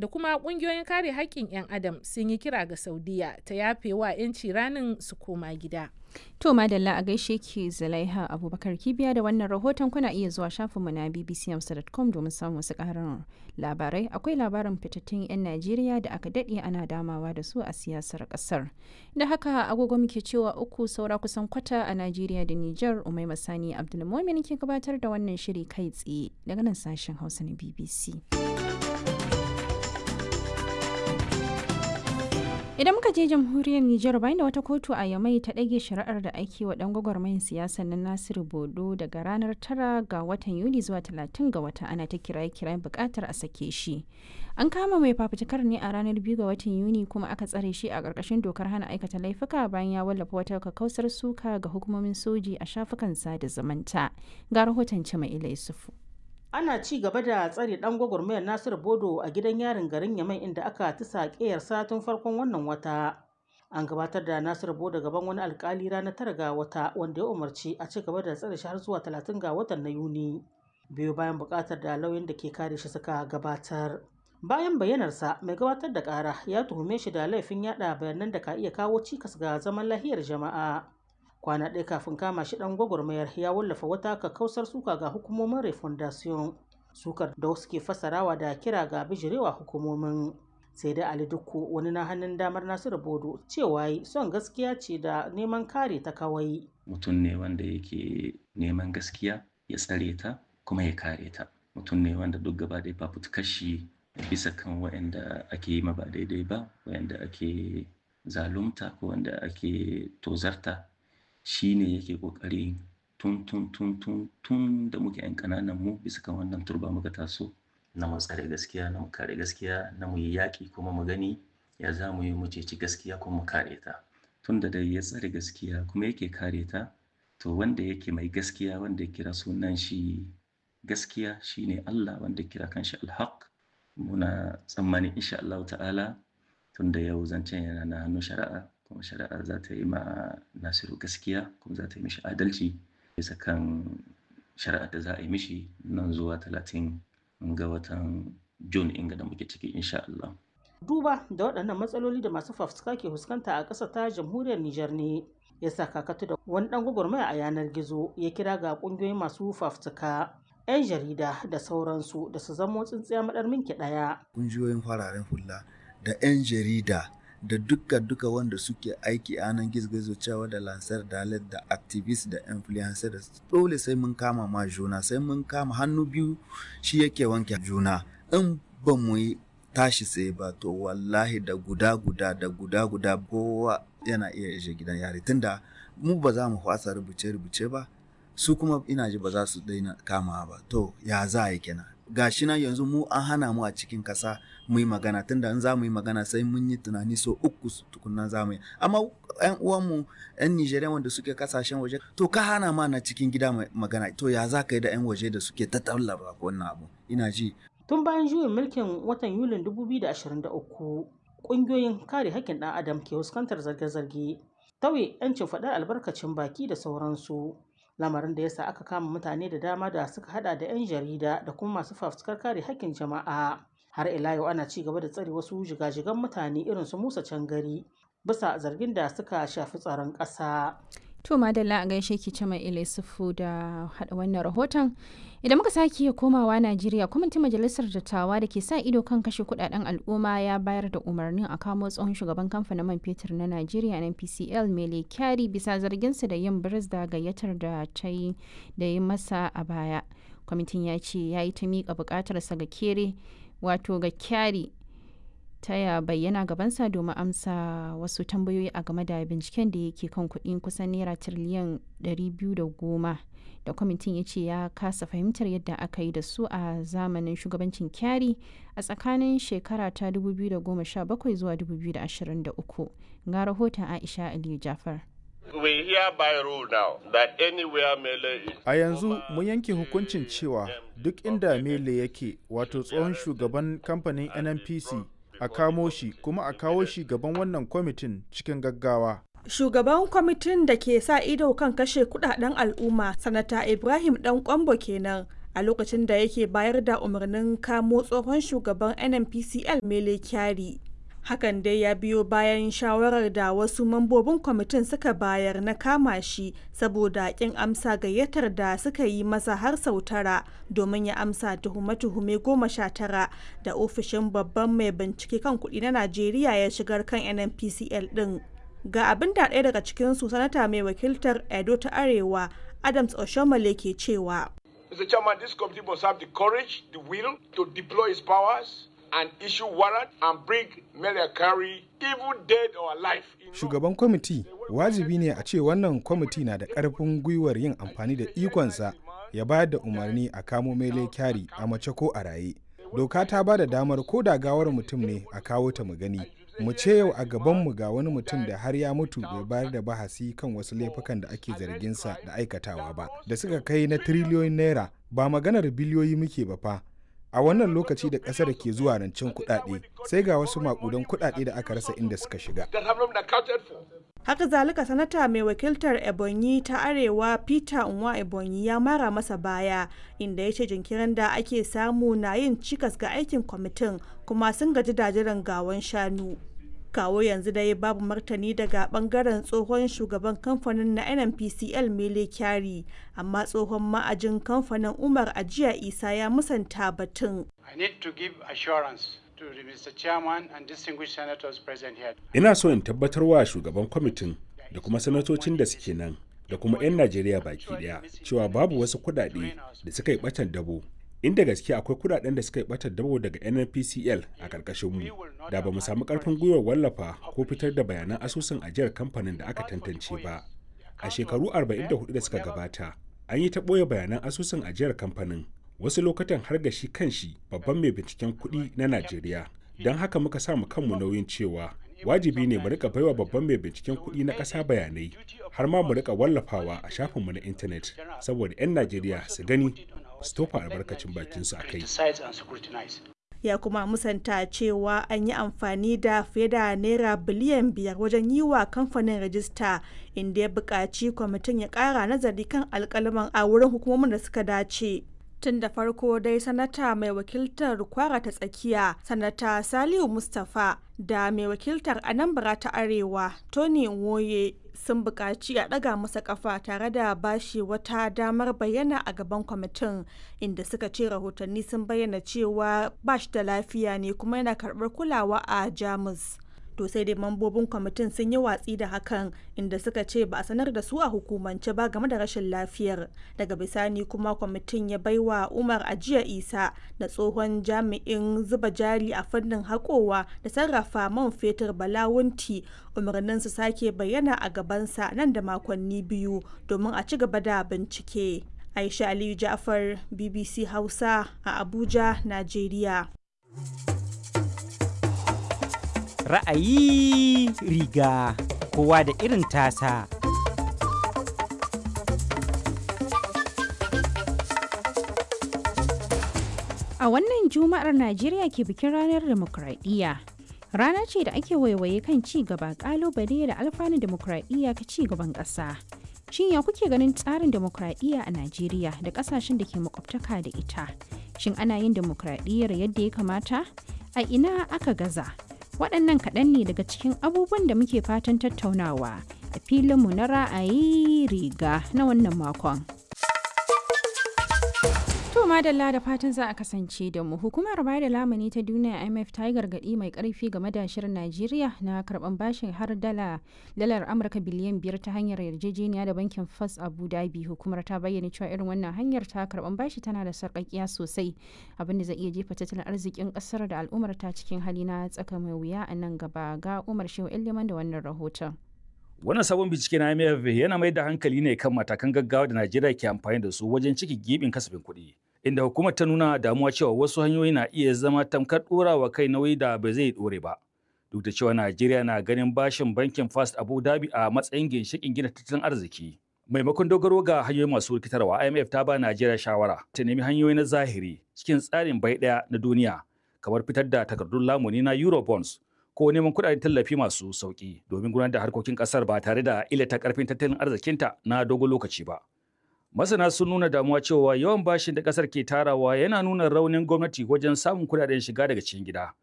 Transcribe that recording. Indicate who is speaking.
Speaker 1: da kuma ƙungiyoyin kare haƙƙin 'yan adam sun yi kira ga Saudiya ta yafe wa 'yanci ranin su koma gida.
Speaker 2: To madalla a gaishe ki Zulaiha Abubakar Kibiya da wannan rahoton kuna iya zuwa shafinmu na bbcamsa.com domin samun wasu ƙarin labarai. Akwai labarin fitattun 'yan Najeriya da aka daɗe ana damawa da su a siyasar ƙasar. Da haka agogo muke cewa uku saura kusan kwata a Najeriya da Nijar Umai Masani Abdulmumin ke gabatar da wannan shiri kai tsaye daga nan sashen Hausa na BBC. Idan muka je jamhuriyar Nijar bayan da wata kotu a Yamai ta ɗage shari'ar da ake wa ɗan gwagwarmayin siyasa na Nasiru Bodo daga ranar tara ga watan Yuli zuwa talatin ga wata ana ta kiraye kirayen buƙatar a sake shi. An kama mai fafutukar ne a ranar biyu ga watan Yuni kuma aka tsare shi a ƙarƙashin dokar hana aikata laifuka bayan ya wallafa wata kakkausar suka ga hukumomin soji a shafukan sada zumunta. Ga rahoton Cima Ila Yusufu.
Speaker 3: ana ci gaba da tsare dan gwagwarmayar nasiru bodo a gidan yarin garin yamai inda aka tisa ƙeyarsa tun farkon wannan wata an gabatar da nasiru bodo gaban wani alkali ranar tara ga wata wanda ya umarci a ci gaba da tsare shi har zuwa talatin ga watan na yuni biyu bayan buƙatar da lauyan da ke kare shi suka gabatar bayan bayyanarsa mai gabatar da ƙara ya tuhume shi da laifin yada bayanan da ka iya kawo cikas ga zaman lahiyar jama'a kwana ɗaya kafin kama shi ɗan gwagwarmayar ya wallafa wata kakkausar suka ga hukumomin refondation sukar da wasu ke fasarawa da kira ga bijirewa hukumomin sai dai ali dukku wani na hannun damar nasiru bodo cewa son gaskiya ce da neman kare ta kawai
Speaker 4: mutum ne wanda yake neman gaskiya ya tsare ta kuma ya kare ta mutum ne wanda duk gaba da fafutukar shi bisa kan waɗanda ake yi ma ba daidai ba waɗanda ake zalunta ko wanda ake tozarta shi ne yake kokari tun tun tun tun tun da muke yan kananan mu bisa kan wannan turba muka taso na mu tsare gaskiya na mu kare gaskiya na mu yi yaƙi kuma mu gani ya za mu yi mu ceci gaskiya kuma mu kare ta tun da dai ya tsare gaskiya kuma yake kare ta to wanda yake mai gaskiya wanda ya kira sunan shi gaskiya shine Allah wanda kira kanshi alhaq muna tsammani insha Allah ta'ala tun da yau zancen yana na hannun shari'a kuma shari'a za ta yi ma nasiru gaskiya kuma za ta yi mishi adalci bisa kan shari'a da za a yi mishi nan zuwa talatin ga watan jun inga da muke ciki insha Allah.
Speaker 3: duba da waɗannan matsaloli da masu fafutuka ke fuskanta a ƙasa ta jamhuriyar Nijar ne ya sa kakatu da wani ɗan gwagwarmaya a yanar gizo ya kira ga ƙungiyoyin masu fafutuka 'yan jarida da sauransu da su zamo tsintsiya maɗar minki ɗaya.
Speaker 5: Ƙungiyoyin fararen hula da 'yan jarida da duka duka wanda suke aiki a nan gizo cewa da lansar dalet da activist da influencer da dole sai mun kama ma juna sai mun kama hannu biyu shi yake wanke juna in ba mu yi tashi sai ba to wallahi da guda guda da guda guda kowa yana iya ishe gidan yari tunda mu ba za mu fasa rubuce rubuce ba su kuma ina ji ba za su daina kama ba to ya za a yi kenan gashi nan yanzu mu an hana mu a cikin kasa mu yi magana tunda in za mu yi magana sai mun yi tunani so uku tukunna za mu yi amma yan uwanmu yan Nijeriya wanda suke kasashen waje to ka hana ma na cikin gida magana to ya za ka yi da yan waje da suke ta tallaba wannan abu ina ji
Speaker 3: tun bayan juyin mulkin watan yulin 2023 ƙungiyoyin kare haƙƙin ɗan adam ke fuskantar zarge-zarge tauye 'yancin faɗar albarkacin baki da sauransu lamarin da yasa aka kama mutane da dama da suka hada da 'yan jarida da kuma masu fafutukar kare haƙƙin jama'a har ila yau ana ci gaba da tsare wasu jigajigan mutane irin su musa cangari bisa zargin da suka shafi tsaron ƙasa
Speaker 2: To madalla a gaishe ki ce mai Ilisufu da haɗa wannan rahoton. Idan muka sake komawa Najeriya, kwamitin majalisar dattawa da ke sa ido kan kashe kudaden al'umma ya bayar da umarnin a kamo tsohon shugaban kamfanin man fetur na Najeriya na PCL Mele Kyari bisa zarginsa da yin biris da gayyatar da ta yi da yi masa a baya. Kwamitin ya ce ya yi ta miƙa buƙatarsa ga kere wato ga Kyari ta ya bayyana gabansa domin amsa wasu tambayoyi a game da binciken da yake kan kuɗin kusan naira tiriliyan 210 da kwamitin ya ce ya kasa fahimtar yadda aka yi da su a zamanin shugabancin kyari a tsakanin shekara ta 2017 zuwa 2023 ga rahoton aisha aliyu jafar
Speaker 6: We hereby rule now that anywhere Mele is.
Speaker 7: A yanzu mun yanke hukuncin cewa duk inda Mele yake wato tsohon shugaban kamfanin NNPC a kamo shi kuma a kawo shi gaban wannan kwamitin cikin gaggawa.
Speaker 8: Shugaban kwamitin da ke sa ido kan kashe kudaden al'umma, Sanata Ibrahim Dan Kwambo kenan a lokacin da yake bayar da umarnin kamo tsohon shugaban nnpcl mele kyari hakan dai ya biyo bayan shawarar da wasu mambobin kwamitin suka bayar na kama shi saboda kin amsa gayyatar da suka yi masa har sau tara domin ya amsa tuhume-tuhume goma sha tara da ofishin babban mai bincike kan kuɗi na najeriya ya shigar kan nnpcl ɗin ga abin da ɗaya daga cikinsu sanata mai wakiltar edo ta arewa adams oshomale ke cewa
Speaker 6: Mr. Chairman, this committee must have the courage, the will to deploy its powers and issue warrant and bring Meliakari, even dead or alive.
Speaker 9: Shugaban kwamiti wajibi ne a ce wannan kwamiti na da ƙarfin gwiwar yin amfani da ikonsa ya bayar da umarni a kamo mele kyari a mace ko a raye. Doka ta ba da damar ko da gawar mutum ne a kawo ta mu gani. Mu ce yau a gabanmu ga wani mutum da har ya mutu bai bayar da bahasi kan wasu laifukan da ake zarginsa da aikatawa ba, da suka kai na tiriliyoyin naira ba maganar biliyoyi muke ba fa. a wannan lokaci da kasar ke zuwa rancen kuɗaɗe sai ga wasu makudan kuɗaɗe da aka rasa inda suka shiga.
Speaker 8: Haka zalika sanata mai wakiltar Ebonyi ta Arewa Peter Nwa Ebonyi ya mara masa baya inda ya ce jinkirin da ake samu na yin cikas ga aikin kwamitin kuma sun gaji da jiran gawan shanu. kawo yanzu dai babu martani daga bangaren tsohon shugaban kamfanin na nnpcl mele kyari amma tsohon ma'ajin kamfanin umar ajiya isa ya musanta batun
Speaker 10: I need to give assurance to the Mr. Chairman and distinguished senators present here.
Speaker 11: Ina so in tabbatar wa shugaban kwamitin da kuma sanatocin da suke nan da kuma 'yan Najeriya baki daya cewa babu wasu kuɗaɗe da suka yi ɓatan dabo inda gaske akwai kudaden da suka yi batar dabo daga nnpcl a karkashin mu da ba mu samu karfin gwiwar wallafa ko fitar da bayanan asusun ajiyar kamfanin da aka tantance ba a shekaru 44 da suka gabata an yi ta ɓoye bayanan asusun ajiyar kamfanin wasu lokutan har ga shi kanshi babban mai binciken kuɗi na najeriya don haka muka samu kanmu nauyin cewa wajibi ne mu rika baiwa babban mai binciken kuɗi na ƙasa bayanai har ma mu rika wallafawa a shafinmu na intanet saboda 'yan najeriya su gani su tofa albarkacin bakinsu a kai.
Speaker 8: Ya kuma musanta cewa an yi amfani da fiye da naira biliyan biyar wajen yi wa kamfanin rajista inda ya buƙaci kwamitin ya ƙara nazari kan alƙalaman a wurin hukumomin da suka dace. tun da farko dai sanata mai wakiltar kwara ta tsakiya sanata saliu mustapha da mai wakiltar anambra ta arewa tony nwoye sun buƙaci a ɗaga masa ƙafa tare da bashi wata damar bayyana a gaban kwamitin inda suka ce rahotanni sun bayyana cewa ba shi da lafiya ne kuma yana karɓar kulawa a jamus to sai dai mambobin kwamitin sun yi watsi da hakan inda suka ce ba a sanar da su a hukumance ba game da rashin lafiyar daga bisani kuma kwamitin ya baiwa umar ajiya isa da tsohon jami'in zuba jari a fannin haƙowa da sarrafa man fetur balawunti umarnin su sake bayyana a gabansa nan da makonni biyu domin a ci gaba da bincike aisha aliyu ja'far bbc hausa a abuja najeriya
Speaker 12: ra'ayi riga kowa da irin tasa.
Speaker 2: A wannan Juma'ar Najeriya ke bikin ranar demokradiyya. Rana ce da ake waiwaye kan ci gaba kalubale da alfanun demokradiyya ka ci gaban ƙasa. Shin ya kuke ganin tsarin demokradiyya a Najeriya da ƙasashen da ke makwabtaka da ita? Shin ana yin demokradiyyar yadda ya kamata? A ina aka gaza? waɗannan kaɗan ne daga cikin abubuwan da muke fatan tattaunawa a filinmu na ra'ayi riga na wannan makon. To madalla da fatan za a kasance da mu hukumar bayar da lamuni ta duniya IMF ta yi gargaɗi mai ƙarfi game da shirin Najeriya na karɓan bashin har dala dalar Amurka biliyan biyar ta hanyar yarjejeniya da bankin First Abu Dhabi hukumar ta bayyana cewa irin wannan hanyar ta karɓan bashi tana da sarƙaƙiya sosai abin da zai iya jefa tattalin arzikin ƙasar da al'ummar ta cikin hali na tsaka mai wuya a nan gaba ga Umar Shehu Liman da wannan rahoton.
Speaker 13: Wannan sabon bincike na IMF yana mai da hankali ne kan matakan gaggawa da Najeriya ke amfani da su wajen ciki gibin kasafin kuɗi. Inda hukumar ta nuna damuwa cewa wasu hanyoyi na iya zama tamkar ɗorawa kai nauyi da ba zai ɗore ba. Duk da cewa Najeriya na ganin bashin bankin First Abu Dhabi a matsayin ginshiƙin gina tattalin arziki. Maimakon dogaro ga hanyoyi masu rikitarwa, IMF ta ba Najeriya shawara ta nemi hanyoyi na zahiri cikin tsarin bai ɗaya na duniya, kamar fitar da takardun lamuni na Eurobonds ko neman kuɗaɗen tallafi masu sauƙi domin gudanar da harkokin ƙasar ba tare da illata ƙarfin tattalin arzikinta na dogon lokaci ba. Masana sun nuna damuwa cewa yawan bashin da ƙasar ke tarawa yana nuna raunin gwamnati wajen samun kuɗaɗen shiga daga cikin gida.